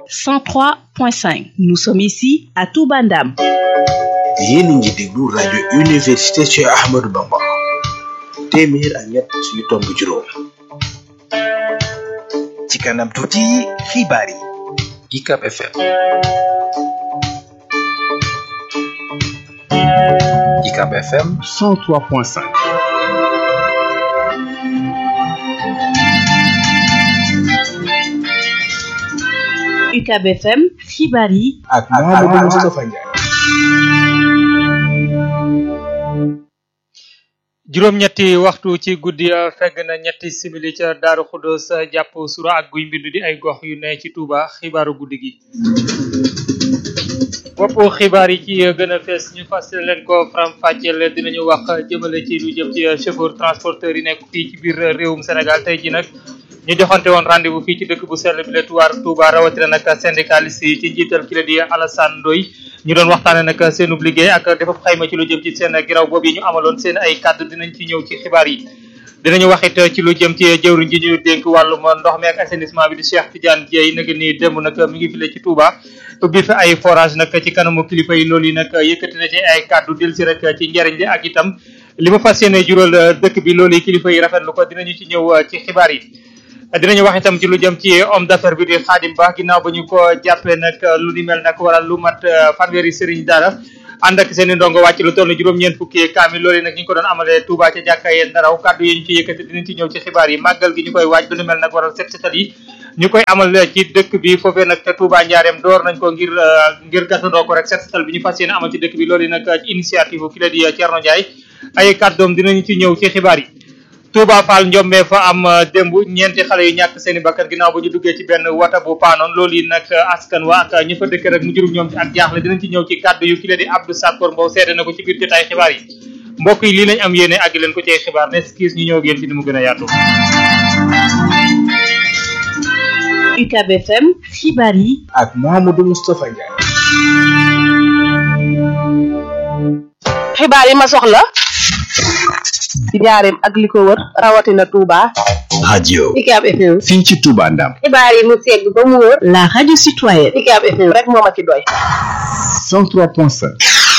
103.5 nous sommes ici à Touba Ndam yéen a ngi déglu rajo université Cheikh Ahmadou Bamba téeméer ak ñett yu tomb juróom ci kanam tuuti xibaar yi UCAB FM UCAB FM 103.5 UCAB FM xibaar yi ak Mamadou Moustapha Ndiaye juróom-ñetti waxtu ci guddi fegg na ñetti simili ca Daaru Xuddoos jàpp sura ak guy mbind di ay gox yu ne ci Touba xibaaru guddi gi bopp xibaar yi ci gën a fees ñu fas leen ko faram-fàcceel dinañu wax jëmale ci lu jëm ci chauffeur transporteur yi nekk fii ci biir réewum Sénégal tey ji nag ñu joxante woon rendez-vous fii ci dëkk bu sell bi la tuwaar Touba rawatina nag syndicaliste yi ci njiital ki la di Alassane Ndoye ñu doon waxtaane nag seenub liggéey ak defab xayma ci lu jëm ci seen giraw boobu yi ñu amaloon seen ay kàddu dinañ ci ñëw ci xibaar yi dinañu wax it ci lu jëm ci jëwriñ ji ñu dénk wàllum ndox mi ak assainissement bi di Cheikh Tidiane Dieye nag ni démb nag mi ngi file ci Touba ubbi fi ay forage nag ci kanamu kilifa yi loolu yi nag yëkkati na ci ay kàddu del si rek ci njariñ li ak itam li ma fas yéene jural dëkk bi loolu yi kilifa yi rafetlu ko dinañu ci ñëw ci xibaar yi dinañu wax itam ci lu jëm ci homme d'affaires bi di Khadim Ba ginnaaw ba ñu ko jàppee nag lu ni mel nag waral lu mat fanweeri sëriñ dara ànd ak seen i ndongo wàcc lu toll juróom-ñeent fukki kaamil loolu nag ñu ngi ko doon amalee Touba ca jàkka yee ndaraw kàddu yi ñu ci yëkkati dinañ ci ñëw ci xibaar yi màggal gi ñu koy waaj lu ni mel nag waral set setal yi ñu koy amal ci dëkk bi foofee nag te Touba Njaareem door nañ ko ngir ngir gasandoo ko rek set setal bi ñu fas yéene amal ci dëkk bi loolu yi nag ci initiative ki la di Thierno Ndiaye ay kàddoom dinañu ci ñëw ci xibaar yi Touba Fall Njombe fa am démb ñeenti xale yu ñàkk seen i bakkan ginnaaw ba ñu duggee ci benn wata bu paanoon loolu yi nag askan wa ak ñi fa dëkk rek mu jurum ñoom ci ak jaaxle dinañ ci ñëw ci kàddu yu ki la di Abdou Sakor Mbow seede na ko ci biir jotaay xibaar yi mbokk yi lii lañ am yéene àgg leen ko ci ay xibaar ne skis ñu ñëw ak yéen ci ni mu gën a yaatu UCAB FM xibaar yi ak Mamadou Moustapha Ndiaye xibaar yi ma soxla ci njaareem ak li ko wër rawatina Touba. radio UCAB FM. fii ci Touba Ndam xibaar yi mu segg ba mu wër. la radio citoyenne UCAB FM rek moo ma ci doy. 103.5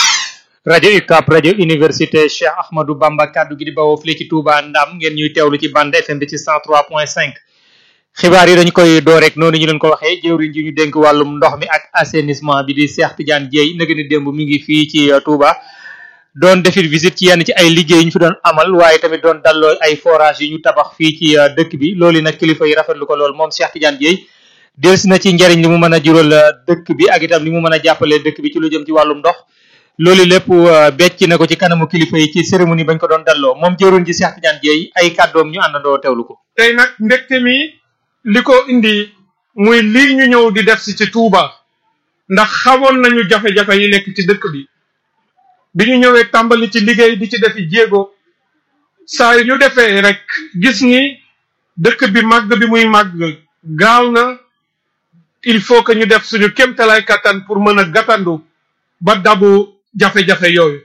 rajo UCAB rajo université Cheikh Ahmadou Bamba kaddu gi di bawoo fii ci Touba Ndam ngeen ñuy teewlu ci bande FM bi ci 103.5 xibaar yi dañ koy door rek noonu ñu leen ko waxee jëwriñ ji ñu dénk wàllum ndox mi ak assainissement bi di Cheikh Tidiane Dieye nag ni démb mi ngi fii ci Touba doon defit visite ci yenn ci ay liggéey ñu fi doon amal waaye tamit doon dalloo ay forage yi ñu tabax fii ci dëkk bi loolu nag kilifa yi rafetlu ko lool moom Cheikh Tidiane Dieye delsi na ci njariñ li mu mën a jural dëkk bi ak itam li mu mën a jàppale dëkk bi ci lu jëm ci wàllum ndox loolu lépp becc na ko ci kanamu kilifa yi ci cérémonie bañ ko doon dalloo moom jëwriñ ji Cheikh Tidiane Dieye ay kàddoom ñu àndandoo teewlu ko tey nag mbégte mi li ko indi muy lii ñu ñëw di def si ci Touba ndax xamoon nañu jafe-jafe yi nekk ci dëkk bi bi ñu ñëwee tàmbali ci liggéey di ci defi jéego saa yu ñu defee rek gis ni dëkk bi màgg bi muy màgg gaaw na il faut que ñu def suñu kéemtalaay kattan pour mën a gàttandu ba dabu jafe-jafe yooyu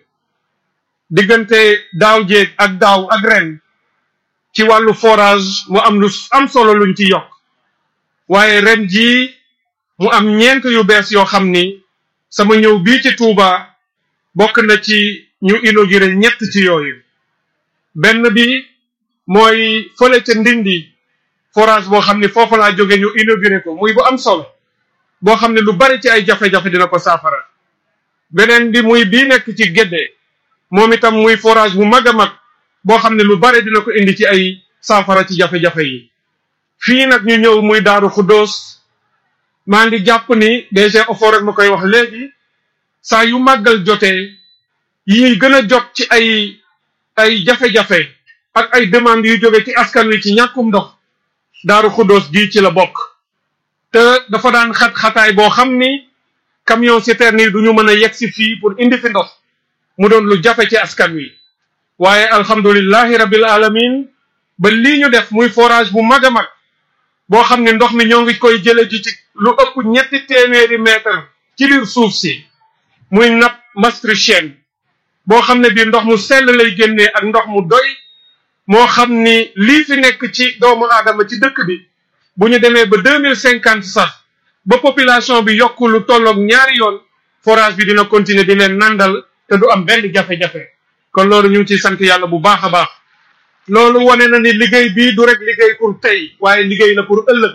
diggante daaw jéeg ak daaw ak ren ci wàllu forage mu am lu am solo luñ ci yokk waaye ren jii mu am ñeent yu bees yoo xam ni sama ñëw bii ci Touba bokk na ci ñu inauguré ñett ci yooyu benn bi mooy fële ca Ndindi forage boo xam ni foofu laa jóge ñu inauguré ko muy bu am solo boo xam ne lu bari ci ay jafe-jafe dina ko saafara beneen bi muy bii nekk ci Gédé moom itam muy forage bu mag a mag boo xam ne lu bare dina ko indi ci ay saafara ci jafe-jafe yi fii nag ñu ñëw muy Daaru Xuddoos maa ngi jàpp ni DG Ofor rek ma koy wax léegi saa yu màggal jotee yi gën a jot ci ay ay jafe-jafe ak ay demandes yu jóge ci askan wi ci ñàkkum ndox Daaru Xuddoos gii ci la bokk te dafa daan xat-xataay boo xam ni camion citerne yi du ñu mën a yegg si fii pour indi fi ndox mu doon lu jafe ci askan wi waaye alhamdulillahi rabbil alamin ba lii ñu def muy forage bu mag a mag boo xam ne ndox mi ñoo ngi koy jële ji ci lu ëpp ñetti téeméeri mètre ci biir suuf si muy nappe maastrichtienne boo xam ne bii ndox mu sell lay génnee ak ndox mu doy moo xam ni lii fi nekk ci doomu aadama ci dëkk bi bu ñu demee ba deux mille cinquante sax ba population bi yokk lu tolloog ñaari yoon forage bi dina continuer di leen nandal te du am benn jafe-jafe kon loolu ñu ngi ciy sant yàlla bu baax a baax loolu wane na ni liggéey bii du rek liggéey pour tey waaye liggéey la pour ëllëg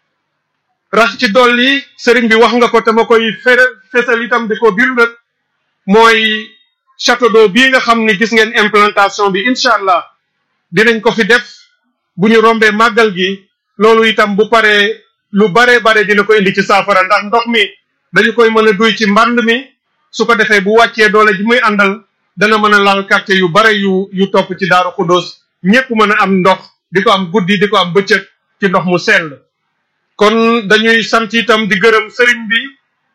rax ci dolli sëriñ bi wax nga ko te ma koy fere fesal itam di ko birndat mooy château d'eau bii nga xam ni gis ngeen implantation bi incha allah dinañ ko fi def bu ñu rombee màggal gi loolu itam bu paree lu bare bare dina ko indi ci saafara ndax ndox mi dañu koy mën a duy ci mbànd mi su ko defee bu wàccee doole ji muy àndal dana mën a laal quartier yu bare yu yu topp ci daaru xudóos ñépp mën a am ndox di ko am guddi di ko am bëccëg ci ndox mu sell kon dañuy sant itam di gërëm sëriñ bi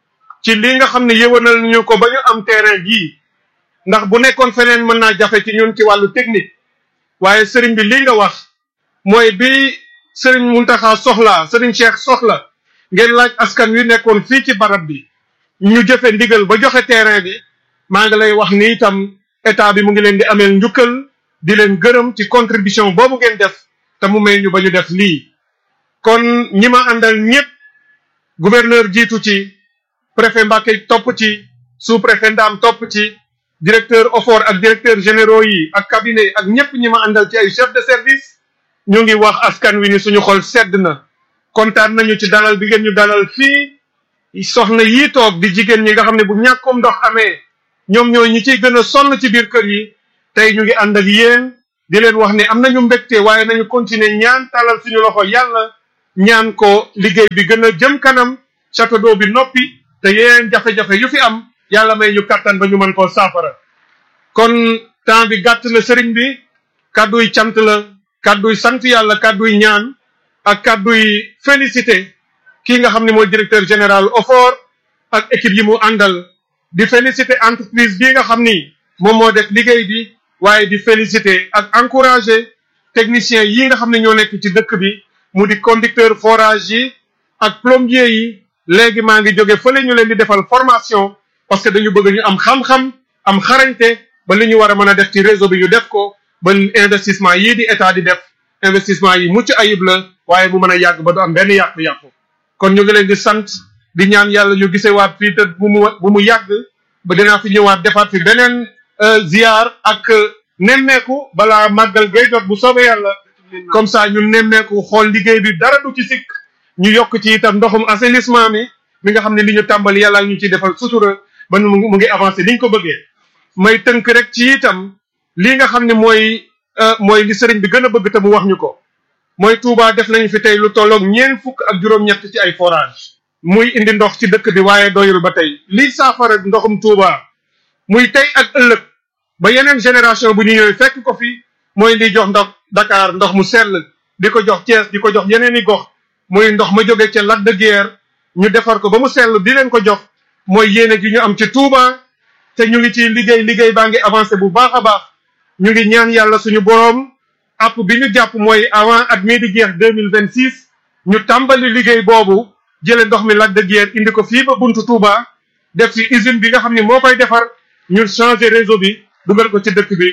ci li nga xam ne yëwanal ñu ko ba ñu am terrain jii ndax bu nekkoon feneen mën naa jafe ci ñun ci wàllu technique waaye sëriñ bi li nga wax mooy bi sëriñ Muntaxa soxla sëriñ Cheikh soxla ngeen laaj askan wi nekkoon fii ci barab bi ñu jëfe ndigal ba joxe terrain bi maa ngi lay wax ni itam état bi mu ngi leen di ameel njukkal di leen gërëm ci contribution boobu ngeen def te mu may ñu ba ñu def lii kon ñi ma àndal ñëpp gouverneur jiitu ci préfet Mbacke topp ci sous préfet Ndam topp ci directeur OFOR ak directeur généraux yi ak cabinet ak ñëpp ñi ma àndal ci ay chef de service ñu ngi wax askan wi ni suñu xol sedd na kontaan nañu ci dalal bi ngeen ñu dalal fii soxna yii toog di jigéen ñi nga xam ne bu ñàkkum ndox amee ñoom ñooy ñi ciy gën a sonn ci biir kër yi tey ñu ngi ànd ak yéen di leen wax ne am nañu mbégte waaye nañu continuer ñaan talal suñu loxo yàlla ñaan ko liggéey bi gën a jëm kanam château d'eau bi noppi te yeneen jafe-jafe yu fi am yàlla may ñu kattan ba ñu mën koo saafara kon temps bi gàtt na sëriñ bi kàdduy cant la kàdduy sant yàlla kàdduy ñaan ak kàdduy félicité kii nga xam ne mooy directeur général OFOR ak équipe yi mu àndal di félicité entreprise bii nga xam ni moom moo def liggéey bi waaye di félicité ak encouragé technicien yi nga xam ne ñoo nekk ci dëkk bi mu di conducteur forage yi ak plombier yi léegi maa ngi jóge fële ñu leen di defal formation parce que dañu bëgg ñu am xam-xam am xarañte ba li ñu war a mën a def ci réseau bi ñu def ko ba investissement yii di état di def investissement yi mucc ayib la waaye mu mën a yàgg ba du am benn yàqu-yàqu kon ñu ngi leen di sant di ñaan yàlla ñu gisewaat fii te bu mu bu mu yàgg ba dinaa fi ñëwaat defaat fi beneen ziar ak nemmeeku balaa màggal gay jot bu soobee yàlla comme ça ñu nemmeeku xool liggéey bi dara du ci sikk ñu yokk ci itam ndoxum assainissement mi mi nga xam ne li ñu tàmbali yàlla ñu ciy defal sutura ba mu mu ngi avancé li ñu ko bëggee may tënk rek ci itam lii nga xam ne mooy mooy li sëriñ bi gën a bëgg te mu wax ñu ko mooy Touba def nañu fi tey lu tolloog ñeent fukk ak juróom-ñett ci ay forage muy indi ndox ci dëkk bi waaye doyul ba tey lii saafara ndoxum Touba muy tey ak ëllëg ba yeneen génération bu ñu ñëwee fekk ko fi mooy liy jox ndox Dakar ndox mu sell di ko jox Thiès di ko jox yeneen i gox muy ndox ma jóge ca Lac de Guiers ñu defar ko ba mu sell di leen ko jox mooy yéene gi ñu am ci Touba te ñu ngi ci liggéey liggéey baa ngi avancé bu baax a baax ñu ngi ñaan yàlla suñu boroom app bi ñu jàpp mooy avant at mii di jeex deux mille vingt six ñu tàmbali liggéey boobu jële ndox mi Lac de Guiers indi ko fii ba buntu Touba def ci usine bi nga xam ne moo koy defar ñu changer réseau bi dugal ko ci dëkk bi.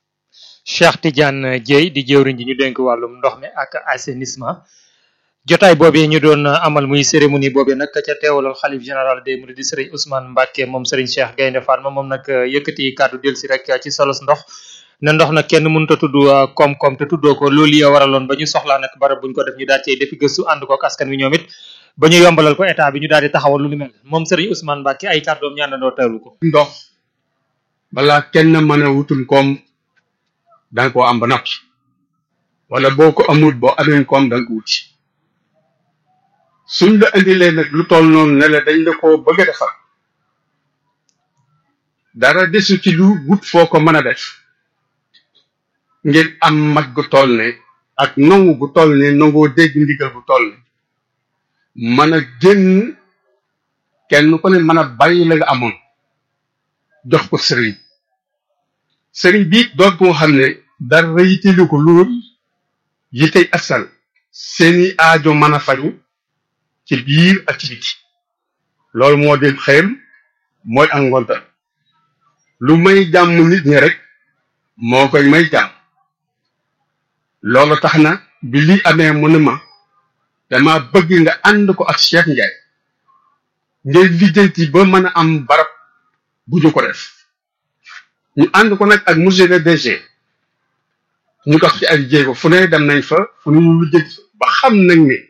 Cheikh Tidiane Dieye di jëwriñ ji ñu dénk wàllum ndox mi ak assainissement jotaay boobee ñu doon amal muy cérémonie boobee nag ca teewalal xalif général des mourides di sëriñ Ousmane Mbacke moom sëriñ Cheikh Gaynde Fatma moom nag yëkkati kàddu del si rek ci solos ndox ne ndox nag kenn mënut a tudd koom-koom te tuddoo ko loolu yi waraloon ba ñu soxlaa nag barab buñ ko def ñu daal cey defi gëstu ànd ko ak askan wi ñoom it ba ñu yombalal ko état bi ñu daal di taxawal lu ni mel moom sëriñ Ousmane Mbacke ay kàddoom ñaanandoo teewlu ko ndox balaa kenn mën a wutum koom danga ko am ba noppi wala boo ko amul boo amee koom danga ko wuti suñ la indilee nag lu toll noonu ne la dañ la ko bëgg a defar dara desu ci lu wut foo ko mën a def ngir am mag gu toll ne ak nangu gu toll ne nangoo dégg ndigal gu toll ne mën a génn kenn ku ne mën a bàyyi la nga amoon jox ko sëriñ sëriñ bi doon ko xam ne dara yitteelu ko lool yi tey asal seeni aajo mën a faju ci biir ak ci biti loolu moo di xëyam mooy ak ngontal lu may jàmm nit ñi rek moo koy may jàmm loolu tax na bi lii amee mu ne ma dama bëgg nga ànd ko ak Cheikh Ndiaye ngeen lijjanti ba mën a am barab bu ñu ko def ñu ànd ko nag ak monsieur le DG ñu dox ci ay jéego fu ne dem nañ fa fu ne ñu lijjanti ba xam nañ ne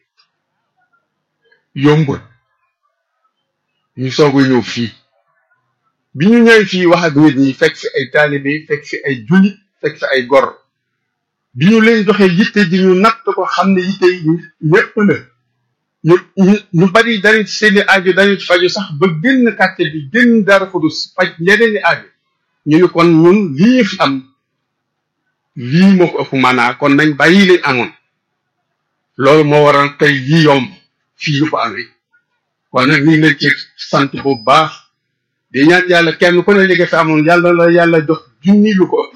yombul ñu soog a ñëw fii bi ñu ñëwee fii wax ak nit ñi fekk fi ay taalibe fekk fi ay jullit fekk fi ay gor bi ñu leen joxee yitte ji ñu natt ko xam ne yitte yi ñëpp la ñu ñu ñu bari dañu ci seeni aajo dañu ci faju sax ba génn quartier bi génn dara xudus faj ñeneen i aajo ñu ni kon ñun lii ñu fi am lii moo ko ëpp maanaa kon nañ bàyyi leen amoon loolu moo waral tey lii yomb fii ñu ko amee kon nag ñu ngi leen ci sant bu baax di ñaan yàlla kenn ku ne li nga fi amoon yàlla la yàlla jox junni lu ko ëpp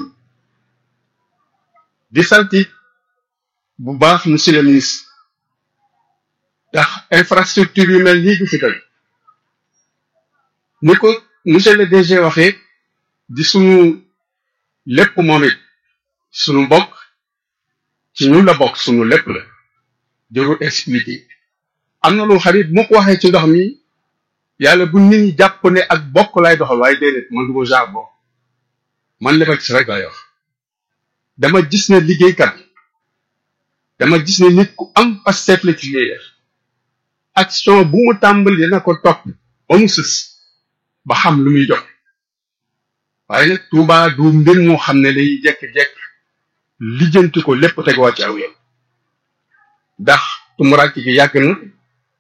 di sant it bu baax monsieur le ministre ndax infrastructure yu mel nii du fi tey ni ko monsieur le DG waxee di sunu lépp moom it sunu mbokk ci ñun la bokk sunu lépp la jarul expliquer am na lu xarit mu ko waxee ci ndox mi yàlla bu nit ñi jàpp ne ak bokk lay doxal waaye déedéet man du ma jargon man li ma gis rek lay wax dama gis ne liggéeykat dama gis ne nit ku am Pastef la ci liy def action bu mu tàmbali dina ko topp ba mu sës ba xam lu muy jox waaye nag Touba du mbir moo xam ne day jekk-jekk lijjanti ko lépp tegoo ci aw yoon ndax tumuraanke gi yàgg na